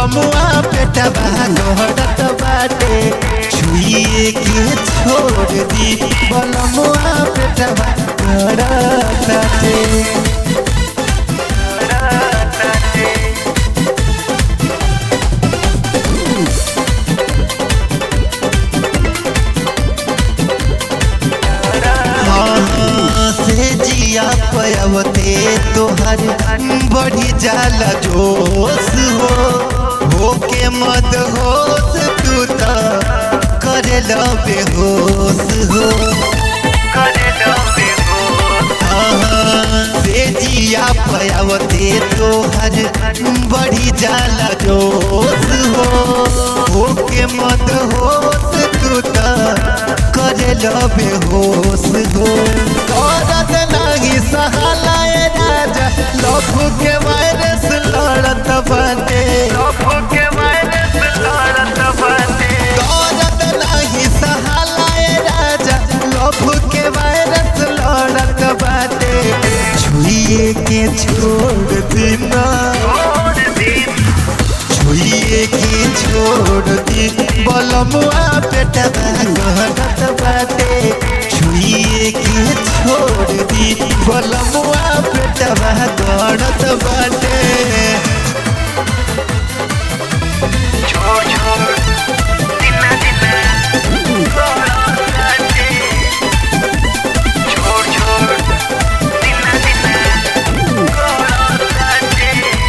बलमुआ पेटवा गहरत बाटे छुइए के छोड़ दी बलमुआ पेटवा गहरत बाटे हाँ, से जिया पयवते तोहर बढ़ी जाला जोश हो होके मद होश तू त करे बेहोश हो हाँ, से जिया पयवते तोहर बढ़ी जाला जोश हो होके मद होश तू त करे बेहोश हो करत नाही सहालाए राजा लखु के वायरस लड़त बाटे करत नाही सहालाए राजा लखु के वायरस लड़त बाटे छुइए के छोड़ देना छुइए के छोड़ दी बलमुआ पेटवा गहरत बाटे छुइए के छोड़ दी बलमुआ पेटवा गहरत बाटे छोड़ छोड़ दिना दिना गड़ाते छोड़ छोड़ दिना दिना गड़ाते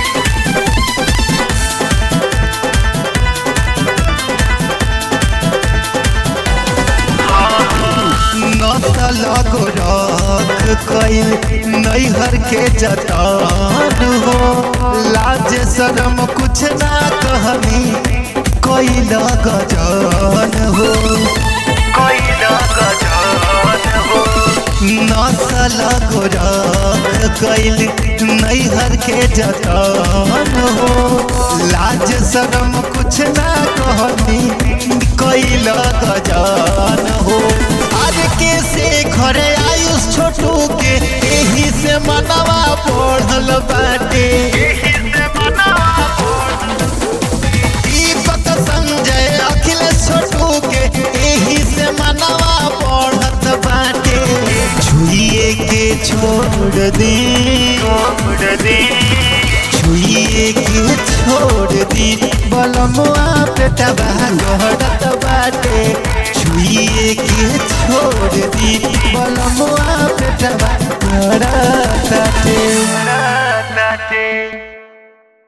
नसल गोरख कैल नैहर के जतान हो लाज शरम कुछ ना कहनी कैल गजान हो कोई गजान हो नसल गोरख कैल नैहर के जतान हो लाज शरम कुछ ना कहनी कैल गजान हो आज के से घरे आयुष छोटू के एही से मनवा बढ़ल बाटे यही से मनावा दीपक संजय अखिलेश छोटू के एही से मनवा बढ़त बाटे छुइए के छोड़ दी छोड़ दे छुइए के छोड़ दी बलमुआ पेटवा गहरत बाटे छुइए के छोड़ दी बलमुआ पेटवा गहरत बाटे गड़ाते